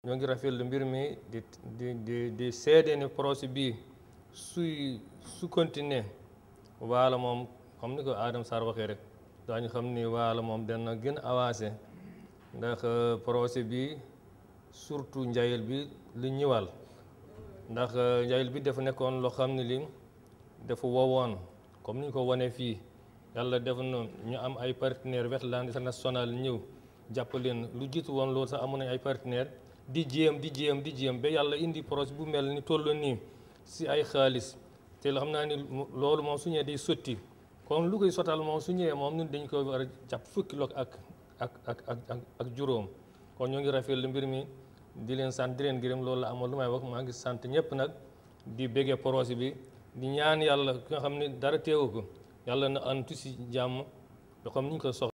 ñoo ngi rafetlu mbir mi di di di di seede ne projet bii suy su continuer waala moom xam ni ko Adama Sarr waxee rek daañu xam ni waala moom dana gën avancé ndax projet bi surtout njayel bi lu ñëwal ndax njayel bi dafa nekkoon loo xam ne li dafa wowoon comme ni ñu ko wanee fii yàlla def na ñu am ay partenaires Wetland International ñëw jàpp leen lu jiitu woon loolu sax amoon nañ ay partenaires di jéem di jéem di jéem ba yàlla indi projet bu mel ni toll nii si ay xaalis te xam naa ni loolu moom su ñëwee day sotti kon lu koy sotal moom su ñëwee moom ñun dañ ko war a jàpp fukki loog ak ak ak ak ak juróom kon ñoo ngi rafetlu mbir mi di leen sant di leen gërëm loolu la amoon lu may wax maa ngi sant ñëpp nag di béggee projet bi di ñaan yàlla ki nga xam ne dara teewu ko yàlla na antu si jàmm yoo xam ni ñu ko soxla